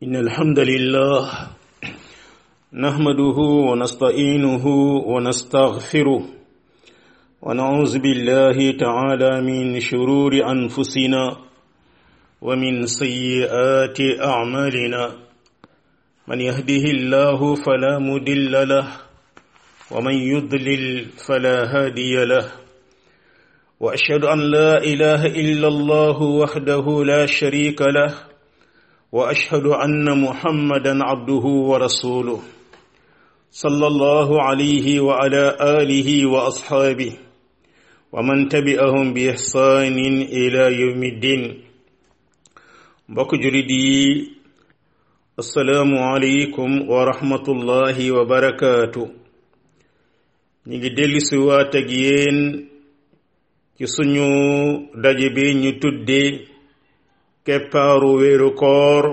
إن الحمد لله نحمده ونستعينه ونستغفره ونعوذ بالله تعالى من شرور أنفسنا ومن سيئات أعمالنا من يهده الله فلا مدل له ومن يضلل فلا هادي له وأشهد أن لا إله إلا الله وحده لا شريك له واشهد ان محمدا عبده ورسوله صلى الله عليه وعلى اله واصحابه ومن تبعهم باحسان الى يوم الدين mbokk julit yi asalaamu aleykum wa rahmatullahi wa barakaatu ñi ngi dellusi waat ak yéen ci suñu daje bi ñu tuddee keppaaru weeru koor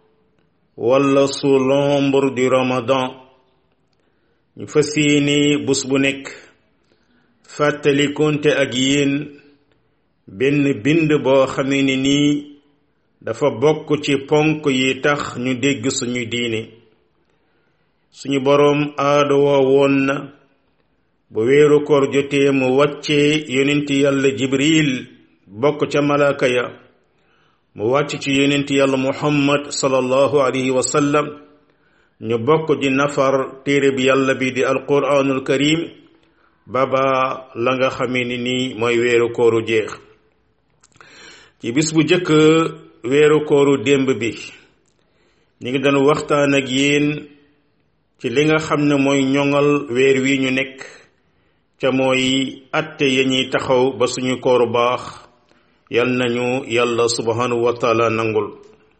wala sous l'ombre du ramadan ñu fas yéene bés bu nekk fàttali konte ak yéen benn bind boo xamee ne nii dafa bokk ci ponk yi tax ñu dégg suñu diine suñu boroom aada woo woon na bu weeru koor jotee mu wàccee yonent yàlla jibril bokk ca malaaka ya mu wàcc ci yonent yàlla muhammad sallallahu alayhi wa sallam ñu bokk di nafar téere bi yàlla bi di alquranul karim baba la nga xamee ni nii mooy weeru kooru jeex ci bis bu jëkk weeru kooru démb bi ñu ngi doon waxtaan ak yéen ci li nga xam ne mooy ñoŋal weer wi ñu nekk ca mooy atte ya ñuy taxaw ba suñu kooru baax yal nañu yàlla subhanahu wa taala nangul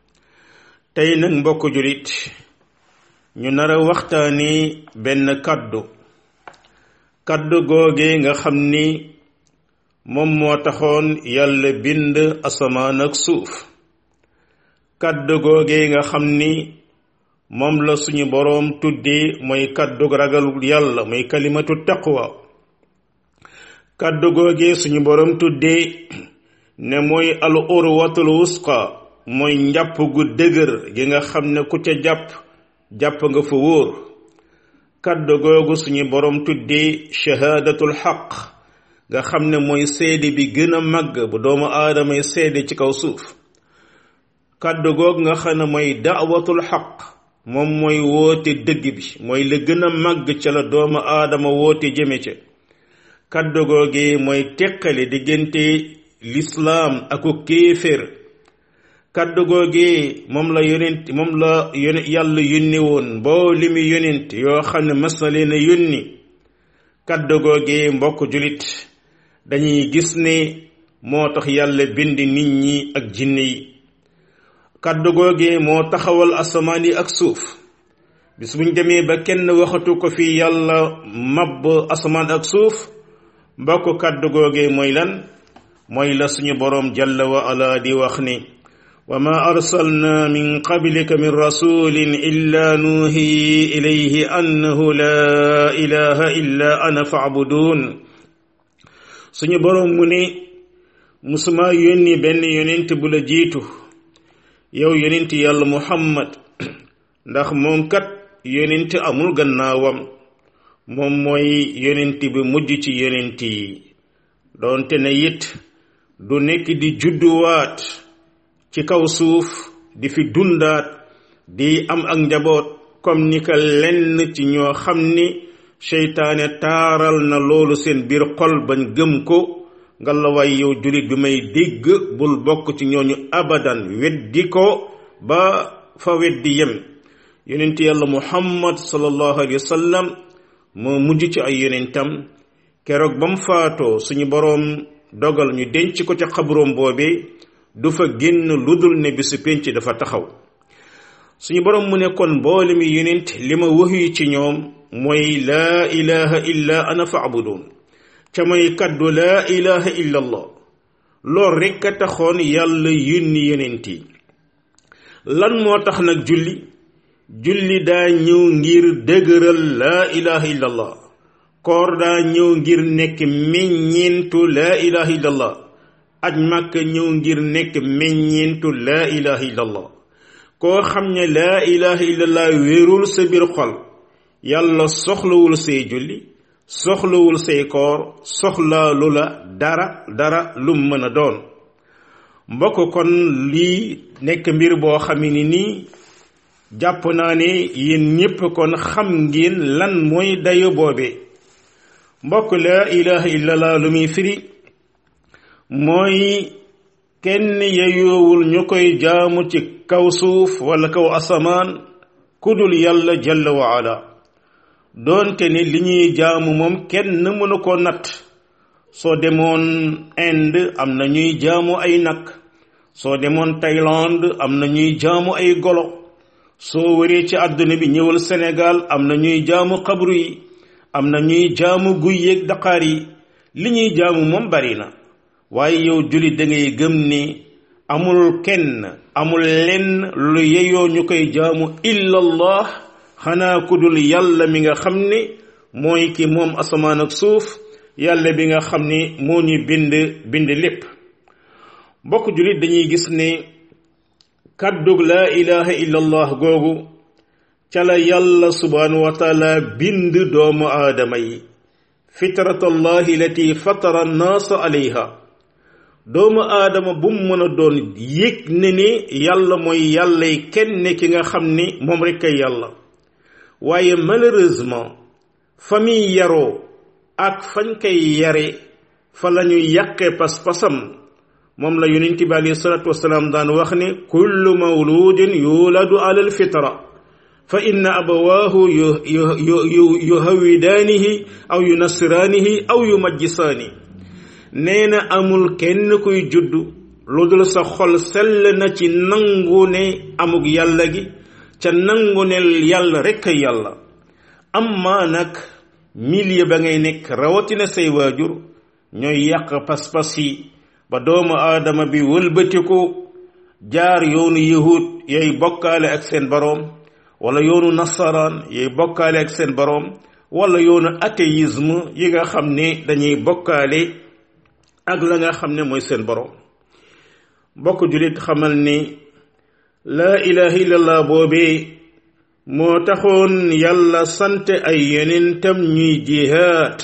tey nag mbokk julit ñu nar a waxtaani benn kaddu kaddu googe nga xam ni moom moo taxoon yàlla bind asamaan ak suuf kaddu googe nga xam ni moom la suñu boroom tuddee mooy kaddu ragal yàlla mooy kalimatu taqwa kaddu googe suñu boroom tuddee ne mooy al urwatul wusqa mooy njàpp gu dëgër gi nga xam ne ku ca jàpp jàpp nga fa wóor kàddu googu suñu boroom tuddee shahaadatul xaq nga xam ne mooy seede bi gën a màgg bu doomu aadamay seede ci kaw suuf kàddu googu nga xam ne mooy daawatul xaq moom mooy woote dëgg bi mooy la gën a màgg ca la doomu aadama woote jëme ca kàddu googu mooy teqale diggante lislaam aku kéeféer kàddu googee moom la yonent moom la yone yàlla yónni woon boo li mu yonent yoo xam ne mas na leen a yónni kàddu googee mbokk julit dañuy gis ne moo tax yàlla bind nit ñi ak jinne yi kàddu googee moo taxawal asamaan yi ak suuf bis buñ demee ba kenn waxatu ko fi yàlla mabb asamaan ak suuf mbokk kàddu googee mooy lan mooy la suñu boroom jalla wa ala di wax ni wa ma arsalna min qablika min rasulin illa nuuhi ilayhi annahu la ilaha illa ana faabudun suñu boroom mu ne musuma yónni benn yonent bu la jiitu yow yonent yàlla muhammad ndax moom kat yonent amul gannaawam moom mooy yonent bi mujj ci yonent yi doonte ne it du nekk di judduwaat ci kaw suuf di fi dundaat di am ak njaboot comme ni ka lenn ci ñoo xam ni seytaane taaral na loolu seen biir xol bañ gëm ko nga la waay yow jullit bi may dégg bul bokk ci ñooñu abadan weddi ko ba fa weddi yem yonent yàlla muhammad sallallahu alayhi wa sallam moo mujj ci ay yonentam keroog ba mu faatoo suñu boroom dogal ñu denc ko ca xabroom boobee du fa génn lu dul ne bisu pénc dafa taxaw suñu boroom mu ne kon mboole mi yonent li ma waxyu ci ñoom mooy laa ilaha illa ana faabudun ca mooy kaddu laa ilaha illa allah lool rekk a taxoon yàlla yónni yonent yi lan moo tax nag julli julli daa ñëw ngir dëgëral laa ilaha illa allah koor daa ñëw ngir nekk meññeentu laa ilaha illallah aj màkka ñëw ngir nekk meññeentu laa ilaha illallah koo xam ne laa ilaha illallah wéerul sa biir xol yàlla soxlawul say julli soxlawul say koor soxlaalu la dara dara lum mën a doon mbokk kon lii nekk mbir boo xam ni nii jàpp naa ne yéen ñépp kon xam ngeen lan mooy dayo boobe mbokk laa ilaha illallah lu muy firi mooy kenn yeyoowul ñu koy jaamu ci kaw suuf wala kaw asamaan kudul yàlla jalla wa ala doonte ne li ñuy jaamu moom kenn mënu ko natt soo demoon Inde am na ñuy jaamu ay nag soo demoon Thaïlande am na ñuy jaamu ay golo soo wëree ci àdduna bi ñëwal Sénégal am na ñuy jaamu xabru yi am na ñuy jaamu guy yeeg daqaar yi li ñuy jaamu moom bari na waaye yow jullit da ngay gëm ni amul kenn amul lenn lu yeyoo ñu koy jaamu illallah xanaa ku dul yàlla mi nga xam ne mooy ki moom asamaan ak suuf yàlla bi nga xam ni moo ñu bind bind lépp mbokk jullit dañuy gis ne kàddug laa ilaha illallah googu ca la yàlla subhanahu wa taala bind doomu aadama yi fitratallahi lati fatara annaasa alayha doomu aadama bu mu mën a doon yëg ne ni yàlla mooy yàllay kenn ki nga xam ni moom rekk ay yàlla waaye malheureusement fa muy yaroo ak fañ koy yare fa la ñuy yàqee pas-pasam moom la yonent bi alayhi salaatu wasalaam daan wax ne kullu mawludin yuladu ala alfitra fa inna abawaahu yuhawidaanihi aw yunassiraanihi aw yumajjisaani nee na amul kenn kuy juddu lu dul sa xol sell na ci nangu ne amug yàlla gi ca nangu ne yàlla rekk a yàlla amma nag milieu ba ngay nekk rawatina say waajur ñooy yàq pas-pas yi ba doomu aadama bi wëlbatiku jaar yoonu yahud yay bokkaale ak seen boroom wala yoonu nasaraan yay bokkaale ak seen boroom wala yoonu athéisme yi nga xam ne dañuy bokkaale ak la nga xam ne mooy seen boroom bokk jullit xamal ni laa ilaha illallah boobee moo taxoon yàlla sant ay yonentam ñuy jihaad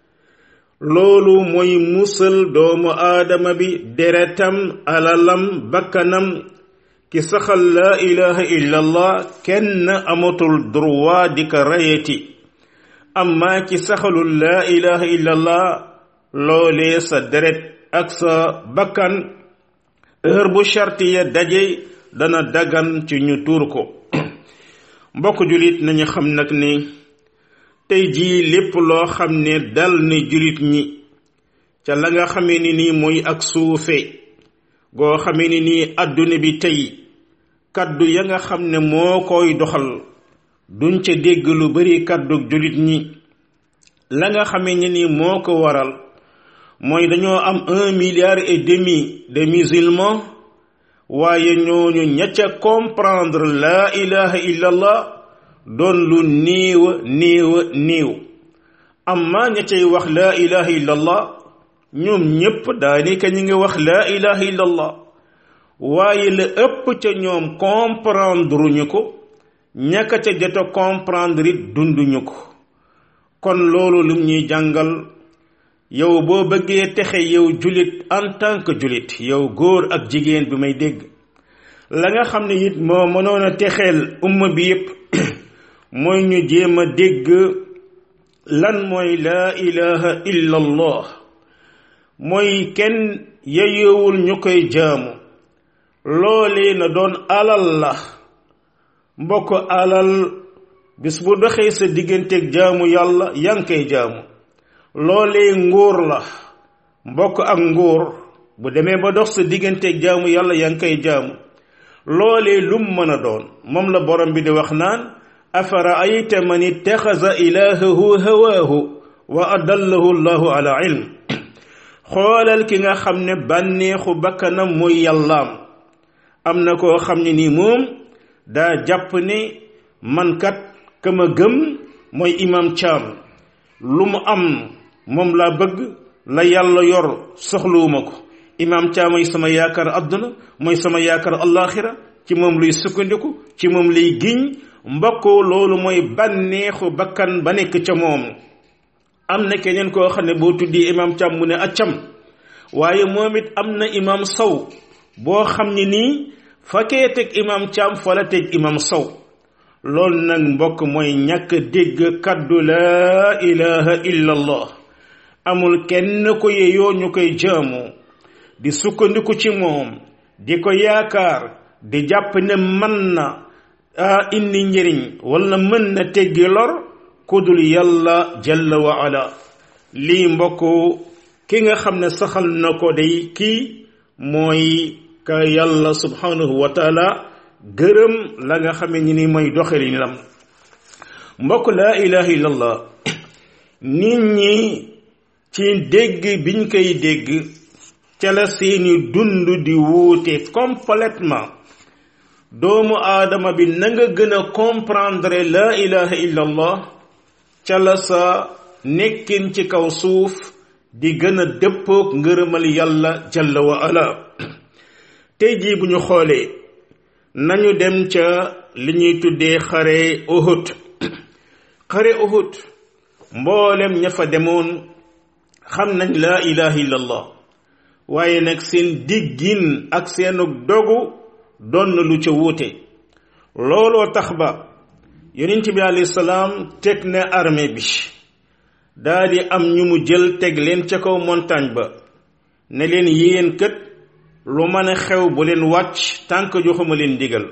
loolu mooy musal doomu aadama bi deretam alalam bakkanam ki saxal laa ilaha illallah kenn amatul droit di ko rayeti amma ki saxalul laa ilaha illallah loolee sa deret ak sa bakkan heure bu charte ya daje dana dagan ci ñu tuur ko mbokk julit nañu xam nag ni tey jii lépp loo xam ne dal ni julit ñi ca la nga xamee ni nii mooy ak suufe goo xamee ni nii àdduna bi tey kaddu ya nga xam ne moo koy doxal duñ ca dégg lu bari kaddu julit ñi la nga xamee ni nii moo ko waral mooy dañoo am un milliard et demi de musulmans waaye ñooñu ña ca comprendre la ilaha illallah doon lu néew néew néew amma ña cay wax la ilaha illallah ñoom ñépp daanaka ñi ngi wax la ilaha illallah waaye la ëpp ca ñoom comprendre ñu ko ñaka ca jot a comprendre it dunduñu ko kon loolu lim ñuy jàngal yow boo bëggee texe yow julit en tant que julit yow góor ak jigéen bi may dégg la nga xam ne it moo mënoon a texeel umma bi yépp mooy ñu jéem a dégg lan mooy laa ilaha illa allah mooy kenn yeyoowul ñu koy jaamu loolee na doon alal la mbokk alal bis bu doxee sa digganteeg jaamu yàlla yaa ngi koy jaamu loolee nguur la mbokk ak nguur bu demee ba dox sa digganteeg jaamu yàlla yaa ngi koy jaamu loolee lum mën a doon moom la borom bi di wax naan afara ayta man ittaxasa ilahahu hawaahu wa adallahu llahu ala ilm xoolal ki nga xam ne bànneexu bakkanam mooy yàllaam am na koo xam ne nii moom daa jàpp ne man kat ka ma gëm mooy imam Caam lu mu am moom laa bëgg la yàlla yor soxluwuma ko imam Caam mooy sama yaakaar adduna mooy sama yaakaar allaxira ci moom luy sukkandiku ci moom lay giñ mbokk loolu mooy bànneexu bakkan ba nekk ca moom am na keneen koo xam ne boo tuddee imam cam mu ne accam waaye moom it am na imam saw boo xam ne nii fa kee teg imam cam fa la teg imam saw loolu nag mbokk mooy ñàkk dégg kaddu laa ilaha illa allah amul kenn ko yeyoo ñu koy jaamu di sukkandiku ci moom di ko yaakaar di jàpp ne mën na indi njëriñ wala mën na teggi lor kudul yàlla jalla wa ala lii mbokk ki nga xam ne saxal na ko day kii mooy ka yàlla subhanahu wa taala gërëm la nga xame ni ni mooy doxalinam mbokk laa ilaha illallah nit ñi ci dégg biñ koy dégg ca la seeni dund di wuute complètement doomu aadama bi na nga gën a comprendre laa ilaha illallah ca la sa nekkin ci kaw suuf di gën a dëppoog ngërëmal yàlla jalla wa ala tey jii bu ñu xoolee nañu dem ca li ñuy tuddee xare Uhud xare Uhud mboolem ña fa demoon xam nañ laa ilaha illallah waaye nag seen diggin ak seenu dogu doon na lu ca wuute looloo tax ba yonent bi alayhi salaam teg na armée bi daa di am ñu mu jël teg leen ca kaw montagne ba ne leen yéen kët lu mën a xew bu leen wàcc tànk joxuma leen ndigal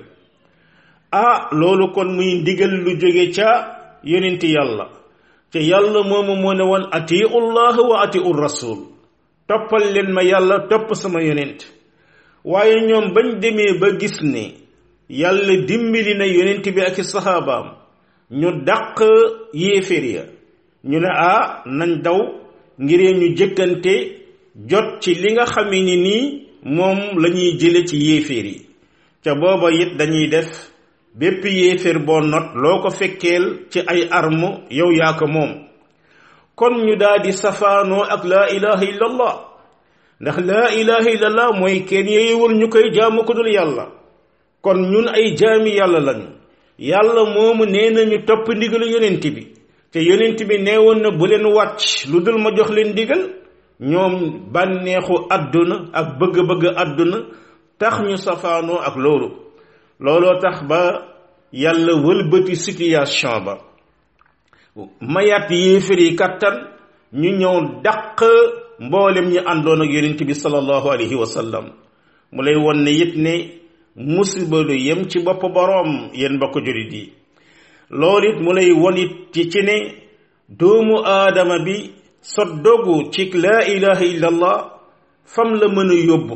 ah loolu kon muy ndigal lu jóge ca yonent yàlla te yàlla moomu moo ne woon atiu llah wa atiu rasul toppal leen ma yàlla topp sama yonent waaye ñoom bañ demee ba gis ne yàlla dimbali na yonent bi ak i saxaabaam ñu dàq yéeféer ya ñu ne ah nañ daw ngir ñu jëkkante jot ci li nga xamee ni nii moom la ñuy jële ci yéeféer yi ca booba it dañuy def bépp yéeféer boo not loo ko fekkeel ci ay arme yow yaa ko moom kon ñu daal di safaanoo ak laa ilaha illallah ndax laa ilaha illallah mooy kenn yeyewul ñu koy jaamu ko dul yàlla kon ñun ay jaami yàlla lañu yàlla moomu nee nañu topp ndigalu yonent bi te yonent bi nee woon na bu leen wàcc lu dul ma jox leen ndigal ñoom bànneexu àdduna ak bëgg-bëgg àdduna tax ñu safaanoo ak loolu looloo tax ba yàlla wëlbati situation ba mayaat yéefar yi kattan ñu ñëw dàq mboolem ñu àndoon ak yonent bi sallallahu alayhi wa sallam mu lay won ne it ne musiba lu yem ci bopp boroom yéen mbokk jurit yi loolu it mu lay won it ci ci ne doomu aadama bi sa dogu ci laa ilaha illallah fam la mën a yóbbu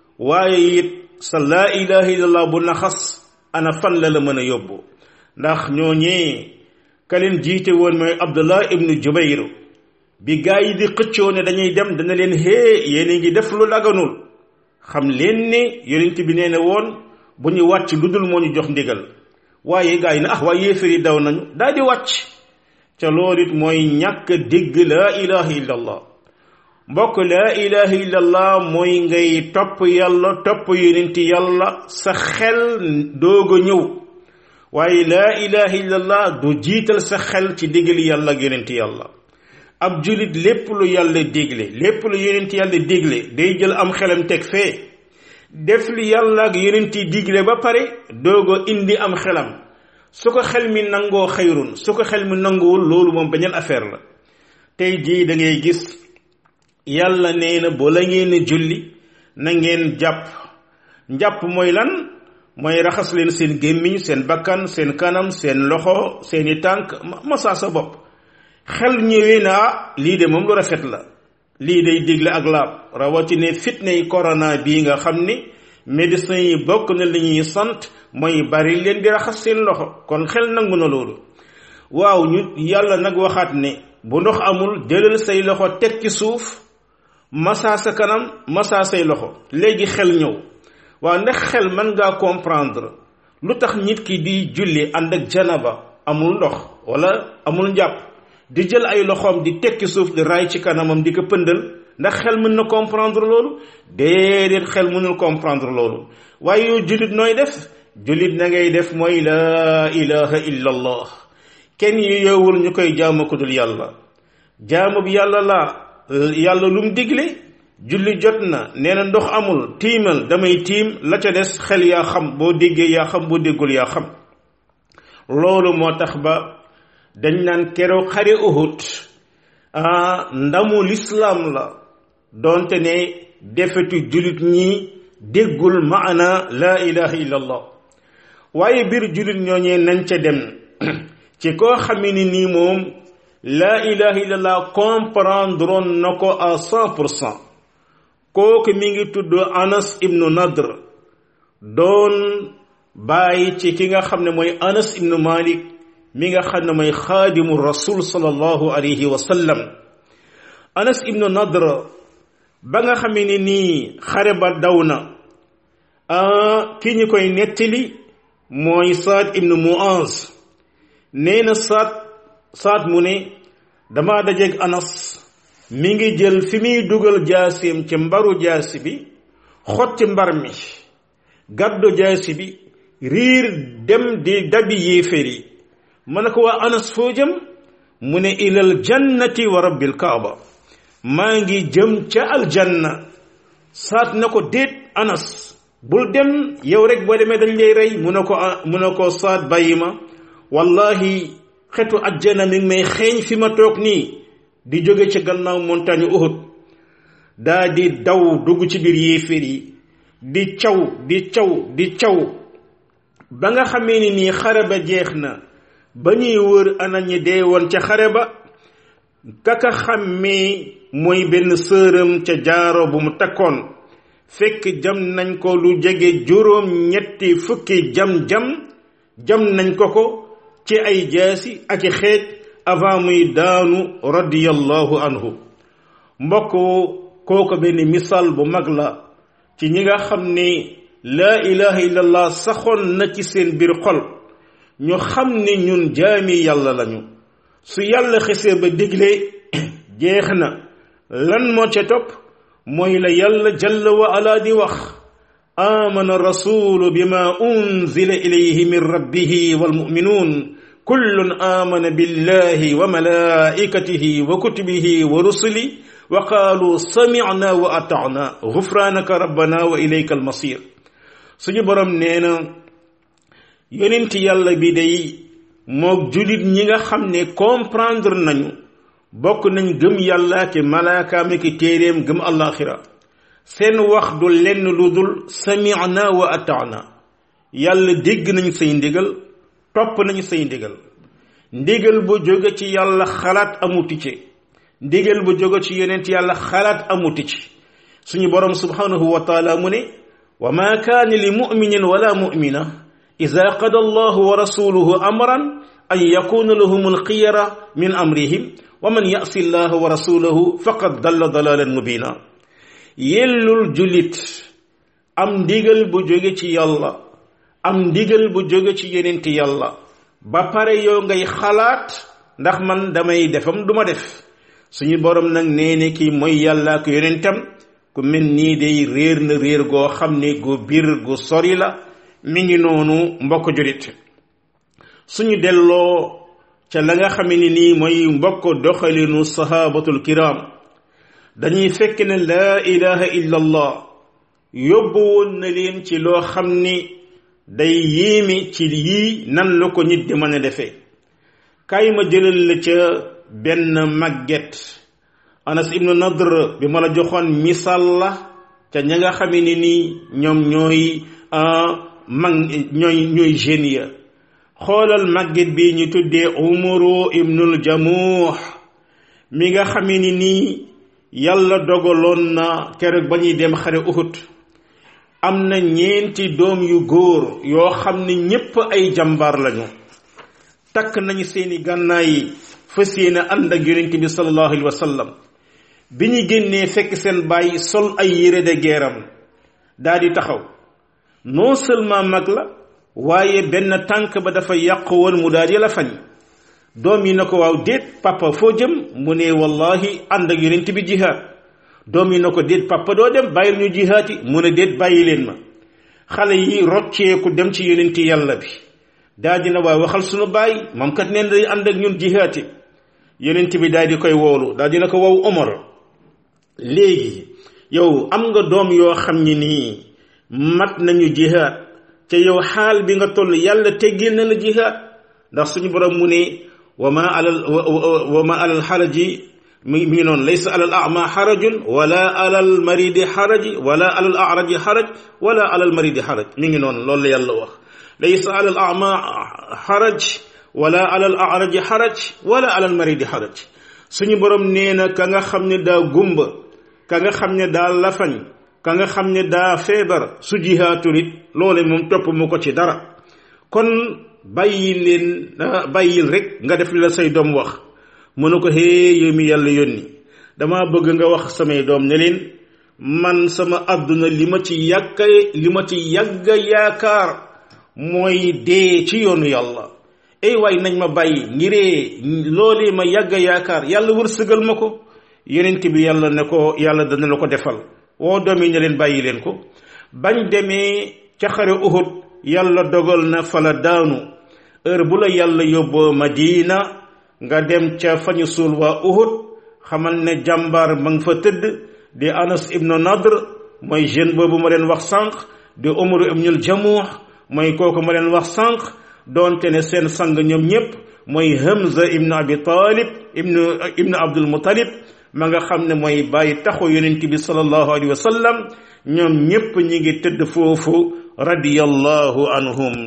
waaye it sa laa ilaha illallah bu naxas ana fan la la mën a yóbbu ndax ñooñee ka leen jiite woon mooy abdullah ibnu jubayr bi gaa yi di xëccoo ne dañuy dem dana leen hee yéen a ngi def lu laganul xam leen ne yonent bi nee na woon bu ñu wàcc lu dul moo ñu jox ndigal waaye gaa yi ne ah waaye yéefar yi daw nañu daal di wàcc ca loolu it mooy ñàkk dégg laa ilaha illallah mbokk laa ilaha illallah mooy ngay topp yàlla topp yonent yàlla sa xel doog a ñëw waaye laa ilaha illallah du jiital sa xel ci digali yàlla ak yonent yàlla ab julit lépp lu yàlla dégle lépp lu yonent yàlla dégle day jël am xelam teg fee def li yàlla ak yonent yi digle ba pare doog a indi am xelam su ko xel mi nangoo xayrun su ko xel mi nanguwul loolu moom beneen affaire la tey jii da ngay gis yàlla nee na boo la ngeen julli na ngeen jàpp njàpp mooy lan mooy raxas leen seen gémmiñ seen bakkan seen kanam seen loxo seeni tànk masa sa bopp xel ñëwee naa lii de moom lu rafet la lii day digle ak laab rawatine fitna yi corona bii nga xam ni médecins yi bokk na li ñuy sant mooy bari leen di raxas seen loxo kon xel nangu na loolu waaw ñu yàlla nag waxaat ne bu ndox amul jëlal say loxo teg ci suuf massa sa kanam massa say loxo léegi xel ñëw waaw ndax xel mën ngaa comprendre lu tax nit ki di julli ànd ak janaba amul ndox wala amul njàpp di jël ay loxoom di tekki suuf di raay ci kanamam di ko pëndal ndax xel mën na comprendre loolu déedéet xel mënul comprendre loolu waaye yow jullit nooy def jullit na ngay def mooy laa ilaha illa allah kenn yu yoowul ñu koy jaamu ko dul yàlla jaamu bi yàlla la yàlla lu mu digle julli jot na nee na ndox amul tiimal damay tiim la ca des xel yaa xam boo déggee yaa xam boo déggul yaa xam loolu moo tax ba dañ naan keroog xare Uhud ah ndamu lislaam la doonte ne defetu jullit ñi déggul maana laa ilaha illa allah waaye biir jullit ñooñee nañ ca dem ci koo xamee ni nii moom laa ilaha illa allah comprendre na ko à cent pour cent kooku mi ngi tudd Anas ibnu Nadr doon bàyyi ci ki nga xam ne mooy Anas ibnu Malik mi nga xam ne mooy xaadimu rasul sallallahu alayhi wa sallam Anas ibnu Nadr ba nga xamee ni nii xare ba daw na ki ñu koy nettali mooy Saad ibnu Muaz nee na Saad Saad mu ne dama dajeeg Anas mi ngi jël fi muy dugal jaasim ci mbaru jaasi bi xotti mbar mi gàddu jaasi bi riir dem di dabi yéeféer yi ma ne ko waa Anas foo jëm mu ne ilal jannati wa rabbil kaaba maa ngi jëm ca aljanna saat na ko déet Anas bul dem yow rek boo demee dañ lay rey mu ne ko mu ne ko saat bàyyi ma wallahi xetu ajjana mi ngi may xeeñ fi ma toog nii di jóge ci gannaaw montagne Uhud daa di daw dugg ci biir yéeféer yi di caw di caw di caw ba nga xamee ni nii xare ba jeex na ba ñuy wër ana ñi dee woon ca xare ba kaka xàmmee mooy benn sëram ca jaaro bu mu takkoon fekk jam nañ ko lu jege juróom ñetti fukki jam-jam jam nañ ko ko ci ay jaasi ak i xeej avant muy daanu radiyallahu anhu mbokk kooko benn misaal bu mag la ci ñi nga xam ne laa ilaha illallah saxoon na ci seen biir xol ñu xam ne ñun jaami yàlla lañu su yàlla xesee ba digle jeex na lan moo ca topp mooy la yàlla jalla wa ala di wax amana rasulu bima unzila ilayhi min rabbihi walmuminuun kullun amana billahi wa malaikatihi wa kutubihi wa rusuli wa qaalu samicna wa atacna gufranaka rabbana wa ilayka almasir suñu borom nee na yonent yàlla bi day moog julit ñi nga xam ne comprendre nañu bokk nañ gëm yàlla ki malaakaam ki téeréem gëm allaxira seen wax du lenn lu dul samicna wa atacna yàlla dégg nañ say ndigal topp nañ say ndigal ndigal bu jóge ci yàlla xalaat amuti ci ndigal bu jóge ci yonent yàlla xalaat amuti ci suñu borom subhanahu wa taala mu ne wa ma kaana li muminin wala mumina ida qada allahu wa rasuluhu amran an yakuna lahum alxiyara min amrihim wa man yasi allah wa rasulahu faqad dalla dalalan mubina yellul julit am ndigal bu jóge ci yàlla am ndigal bu jóge ci yonent yàlla ba pare yow ngay xalaat ndax man damay defam duma def suñu borom nag nee ne kii mooy yàlla ak yonentam ku mel nii day réer na réer goo xam ne gu biir gu sori la mi ngi noonu mbokk julit suñu delloo ca la nga xam ne nii mooy mbokk doxalinu sahabatul kiram dañuy fekk ne laa ilaha illa allah yóbbu woon na leen ci loo xam ni day yéeme ci yii nan la ko nit di mën a defee kaay ma jëlal la ca benn màgget anas ibnu nadr bi ma la joxoon misaal la ca ña nga xamee ni nii ñoom ñooy mag ñooy ñooy jeunes ya xoolal màgget bi ñu tuddee umaru ibnul jamuux mi nga xamee ni nii yàlla dogaloon na keroog ba ñuy dem xare uhud am na ñeenti doom yu góor yoo xam ne ñépp ay jàmbaar lañu takk nañu seeni gànnaay yi fas yéene ànd ak yonent bi sallallahu alayhi wa sallam bi ñu génnee fekk seen baay sol ay yére de geeram daa di taxaw non seulement mag la waaye benn tànk ba dafa yàq woon mu daal di la fañ doom yi na ko waaw déet papa foo jëm mu ne wallahi ànd ak yonent bi jihaad doom yi na ko déet papa doo dem bàyyil ñu jihaati mu ne déet bàyyi leen ma xale yi rocceeku dem ci yonenti yàlla bi daa dina waa waxal sunu baay moom kat neen day ànd ak ñun jihaati yonent bi daal di koy woolu daal dina ko wow Omar léegi yow am nga doom yoo xam ni nii mat nañu jihaat te yow xaal bi nga toll yàlla teggil na la jihaat ndax suñu borom mu ne wa ma alal wa ma alal xaraji mi mi ngi noonu laysa alal ama xarajun wala alal maridi xaraji wala alal araji xaraj wala alal maridi xaraj mi ngi noonu loolu la yàlla wax laysa alal ama xaraj wala alal araji xaraj wala alal maridi xaraj suñu borom nee na ka nga xam ne daa gumba ka nga xam ne daa lafañ ka nga xam ne daa feebar su jihaatul it loole moom topp mu ko ci dara kon bàyyi leen bàyyil rek nga def li la say doom wax mu ne ko hee yow mi yàlla yónni dama bëgg nga wax samay doom ne leen man sama àdduna li ma ci yàgga li ma ci yàgga yaakaar mooy dee ci yoonu yàlla ey waay nañ ma bàyyi ngiree loolee ma yàgga yaakaar yàlla wërsëgal ma ko yonent bi yàlla ne ko yàlla dana la ko defal woo doom yi ne leen bàyyi leen ko bañ demee ca xare Uhud yàlla dogal na fala daanu heure bu la yàlla yóbboo Madina nga dem ca fañu suul waa Uhud xamal ne jàmbaar ma nga fa tëdd di Anas ibnu Nadr mooy jeune boobu ma leen wax sànq di Umar ibnul Jamuh mooy kooku ma leen wax sànq doonte ne seen sang ñoom ñépp mooy Hamza ibnu Abi Talib ibnu ibnu Abdul Muttalib ma nga xam ne mooy bàyyi taxu yonent bi sallallahu alayhi wa sallam ñoom ñépp ñi ngi tëdd foofu radiyallahu anhum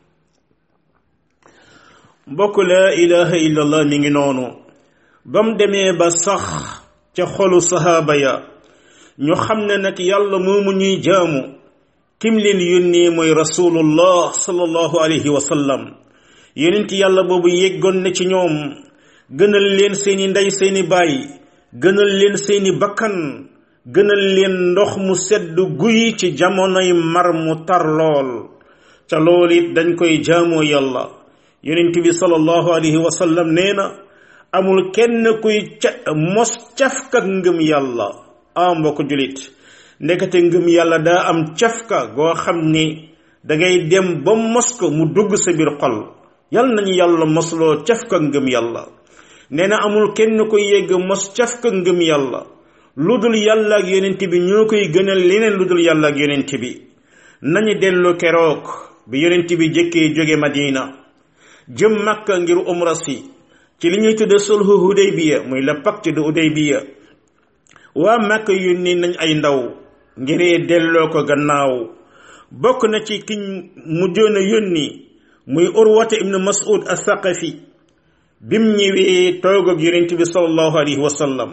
mbokk la ilaha illallah mi ngi noonu ba mu demee ba sax ca xolu sahaaba ya ñu xam ne nag yàlla moomu ñuy jaamu kim leen yónnee mooy rasulullah sallallahu alayhi wa sallam yonent yàlla boobu yeggoon na ci ñoom gënal leen seeni ndey seeni baay gënal leen seeni bakkan gënal leen ndox mu sedd guy ci jamonoy mar mu tar lool ca loolu it dañ koy jaamoo yàlla yonent bi sallallahu alayhi wa sallam nee na amul kenn kuy ca mos cafka ngëm yàlla a mbokk julit ndekete ngëm yàlla daa am cafka goo xam ni dangay dem ba mos ko mu dugg sa biir xol yal nañu yàlla mosloo cafka ngëm yàlla nee na amul kenn koy yegg mos cafka ngëm yàlla lu dul yàlla ak yonent bi ñoo koy gënal leneen lu dul yàlla ak yonent bi nañu dellu keroog bi yonent bi jëkkee jóge Madina jëm Makka ngir umra si ci li ñuy tudde sulhu Hudaybiya muy le pacte de Hudaybiya waa Makka yónni nañ ay ndaw ngiree delloo ko gannaaw bokk na ci kiñ mujjoon a yónni muy Urwata ibn Mas'ud as-Saqafi bim ñëwee toog ak yonent bi sallallahu alayhi wa sallam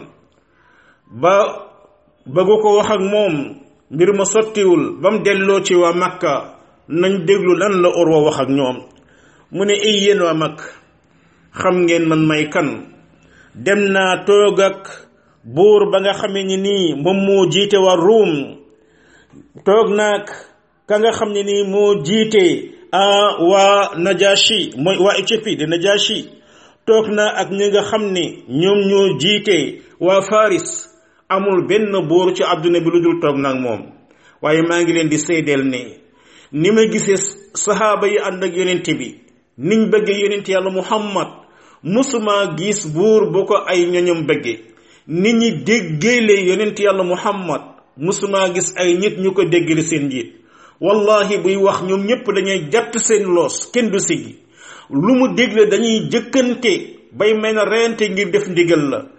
ba bëggu ko wax ak moom mbir ma sottiwul ba mu delloo ci waa Makka nañ déglu lan la Urwa wax ak ñoom mu ne ay yéen waa mag xam ngeen man may kan dem naa toog ak buur ba nga xamee ni nii moom moo jiite waa Ruum toog naag ka nga xam ne nii moo jiite waa Najashi mooy waa Éthiopie de Najashi toog naa ak ñi nga xam ne ñoom ñoo jiite waa Faris amul benn buur ci àdduna bi lu dul toog naag moom waaye maa ngi leen di seedeel ne ni ma gisee saxaaba yi ànd ak yonent bi niñ bëggee yonent yàlla muhammad musuma gis buur bu ko ay ñoñom bëggee nit ñi déggeele yonent yàlla muhammad musuma gis ay nit ñu ko déggale seen njiit wallahi buy wax ñoom ñépp dañuy jàtt seen loos kenn du siggi lu mu dégle dañuy jëkkante bay mel na reyante ngir def ndigal la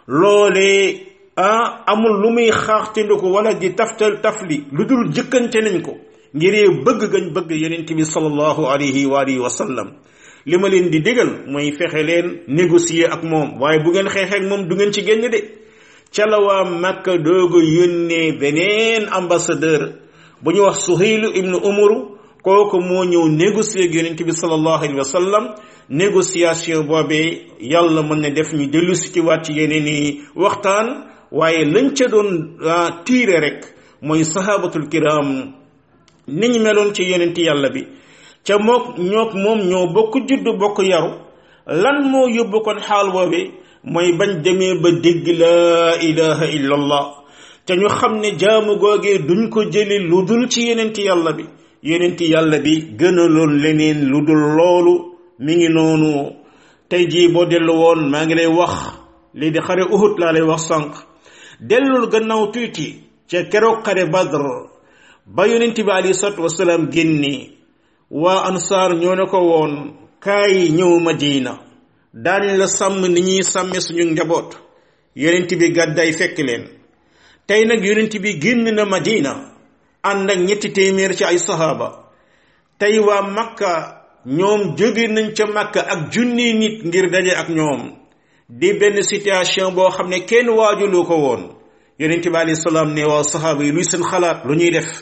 loolee ah amul lu muy xaaxtandi ko wala di taftal tafli lu dul jëkkante nañ ko ngiree bëgg gañ bëgg yonent bi sallallahu alayhi wa alihi wa sallam li ma leen di digal mooy fexe leen négocier ak moom waaye bu ngeen xeexee ak moom du ngeen ci génn de ca la waa Makka doog a yónnee beneen ambassadeur bu ñu wax Suhaylu ibnu Umaru kooku moo ñëw négocier ak yonent bi sallallahu alayhi wa sallam négociation boobee yàlla mën na def ñu dellu si ci waat ci yeneen i waxtaan waaye lañ ca doon tiire rek mooy sahabatul kiram niñ meloon ci yonent yàlla bi ca mook ñook moom ñoo bokk juddu bokk yaru lan moo yóbbu kon xaal boobe mooy bañ demee ba dégg laa ilaha illa allah te ñu xam ne jaamu googee duñ ko jëli lu dul ci yonent yàlla bi yonent yàlla bi gënaloon leneen lu dul loolu mi ngi noonu tey jii boo dellu woon maa ngi lay wax lii di xare Uhud laa lay wax sànq dellul gannaaw tuuti ca keroog xare Badr ba yonent bi alayhi salaatu wasalaam génni waa ansaar ñoo ne ko woon kaay ñëw Madina daañ la sàmm ni ñuy sàmme suñu njaboot yonent bi gàddaay fekk leen tey nag yonent bi génn na Madina ànd ak ñetti téeméer ci ay sahaaba tey waa Makka ñoom jóge nañ ca Makka ak junni nit ngir daje ak ñoom di benn situation boo xam ne kenn waajulu ko woon yonent bi alayhi salaam ne waa sahaaba yi luy seen xalaat lu ñuy def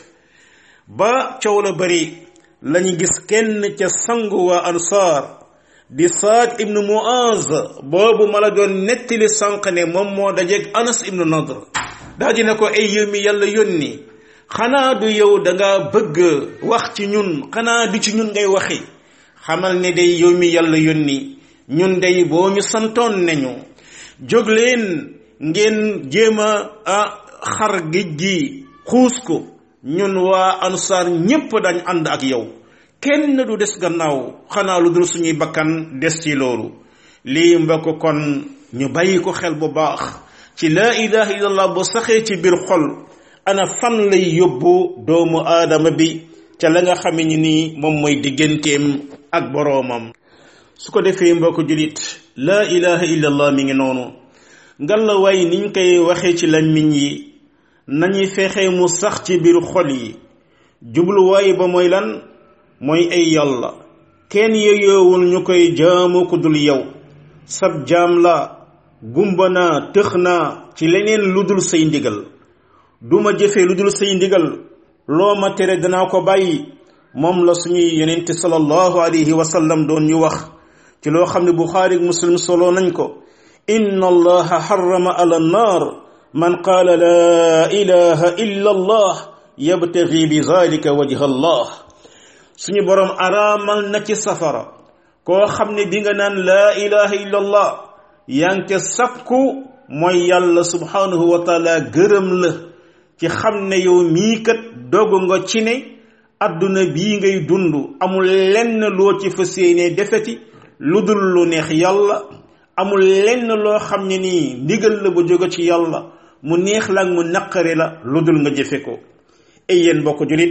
ba coow la bari lañu gis kenn ca sangu waa ansaar di saad ibnu muaz boobu ma la doon nettali sànq ne moom moo dajeeg anas ibnu nadr daa dina ko ay yow mi yàlla yónni xanaa du yow danga bëgg wax ci ñun xanaa du ci ñun ngay waxi xamal ne day yow mi yàlla yónni ñun day boo ñu santoon nañu jóg leen ngeen jéem a xar géej gi xuus ko ñun waa ansaar ñépp dañ ànd ak yow kenn du des gannaaw xanaa lu dul suñuy bakkan des ci loolu lii mbokk kon ñu bàyyi ko xel bu baax ci laa ilaha illallah bu saxee ci biir xol ana fan lay yóbbu doomu aadama bi ca la nga xame ni nii moom mooy digganteem ak boroomam su ko defee mbokk julit laa ilaha illallah mi ngi noonu ngalla waay niñ koy waxee ci làmmiñ yi nañuy fexe mu sax ci biir xol yi jubluwaay ba mooy lan mooy ay yàlla kenn yeyoowul ñu koy jaamu ku dul yow sab jaam la gumba naa tëx naa ci leneen lu dul say ndigal duma jëfe lu dul say ndigal loo ma tere danaa ko bàyyi moom la suñuy yonente sallallahu alayhi wa sallam doon ñu wax ci loo xam ne buxaari muslim solo nañ ko inna allaha harrama ala nnar man qaala laa ilaha illa allah yabtagi bi zalika wajha allah suñu boroom araamal na ci safara koo xam ne bi nga naan laa ilaha illa allah yaa ngi ca sakku mooy yàlla subhanahu wa taala gërëm la ci xam ne yow mii kat dogu nga ci ne adduna bii ngay dund amul lenn loo ci fas yéenee defeti lu dul lu neex yàlla amul lenn loo xam ne nii ndigal la bu jóge ci yàlla mu neex la ak mu naqare la lu dul nga jëfe ko ay yéen mbokk julit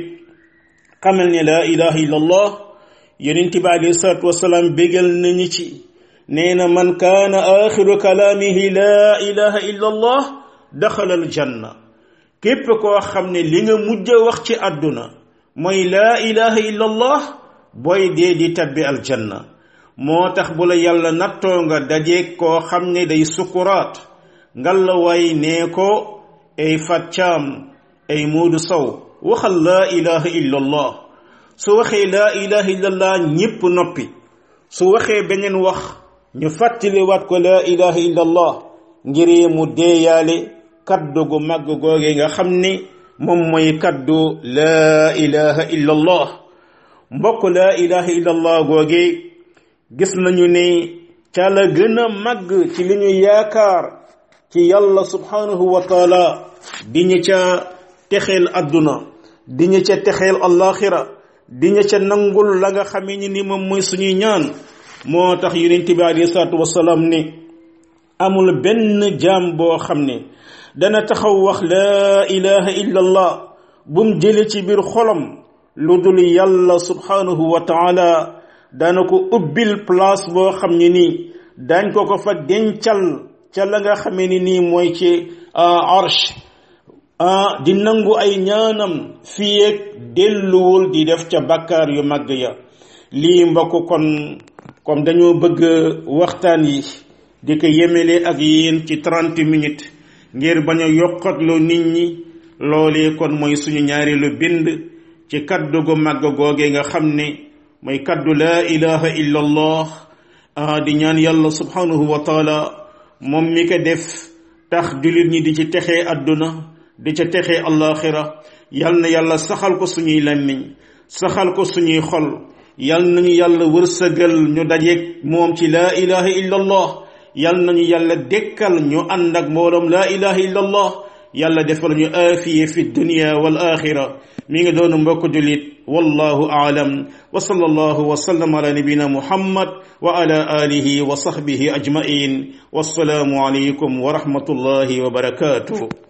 xamal ne laa ilaha illa allah yonent bi alayhi salaatu wasalaam bégal nañu ci nee na man kaana axiru kalaamihi laa ilaha illa allah daxala al janna képp koo xam ne li nga mujj a wax ci àdduna mooy laa ilaha illa allah booy dee di tabbi aljanna moo tax bu la yàlla nattoo nga dajeeg koo xam ne day sukuraat ngalla waay nee ko ay fàccaam ay muudu saw waxal laa ilaha illa allah su waxee laa ilaha illa allah ñépp noppi su waxee beneen wax ñu fàttaliwaat ko laa ilaha illa allah ngir mu deeyaale kaddu gu màgg googe nga xam ne moom mooy kaddu laa ilaha illa allah mbokk laa ilaha illa allah googe gis nañu ne ca la gën a màgg ci li ñu yaakaar ci yàlla subhanahu wa taala di ñu ca texeel adduna di ñu ca texeel allaxira di ñu ca nangul la nga xamee ni ni moom mooy suñuy ñaan moo tax yonent bi alayhi salaatu wasalaam ne amul benn jaam boo xam ne dana taxaw wax laa ilaha illa allah bum jële ci biir xolam lu dul yàlla subhanahu wa taala dana ko ubbil place boo xam ne nii dañ ko ko fa dencal ca la nga xamee ni nii mooy ci arsh di nangu ay ñaanam fii ak delluwul di def ca bakkaar yu màgg ya lii mbokk kon comme dañoo bëgg waxtaan yi di ko yemele ak yéen ci trente minutes ngir bañ a yokkatloo nit ñi loolee kon mooy suñu ñaareelu bind ci kaddu gu màgg googe nga xam ne mooy kaddu laa ilaha illa allah di ñaan yàlla subhanahu wa taala moom mi ko def tax jullit ñi di ci texee adduna di ca texee allaxira yal na yàlla saxal ko suñuy làmmiñ saxal ko suñuy xol yal nañu yàlla wërsëgal ñu dajeeg moom ci laa ilaha illa allah yal nañu yàlla dekkal ñu ànd ak mbooloom laa ilaha illa allah yàlla defal ñu aafiye fi dunya wal axira mi ngi doon mbokk julit wallahu aalam wa sallallahu wa sallam ala nabina muhammad wa ala alihi wa sahbihi ajmain wassalaamu alaykum wa rahmatullahi wa barakatuh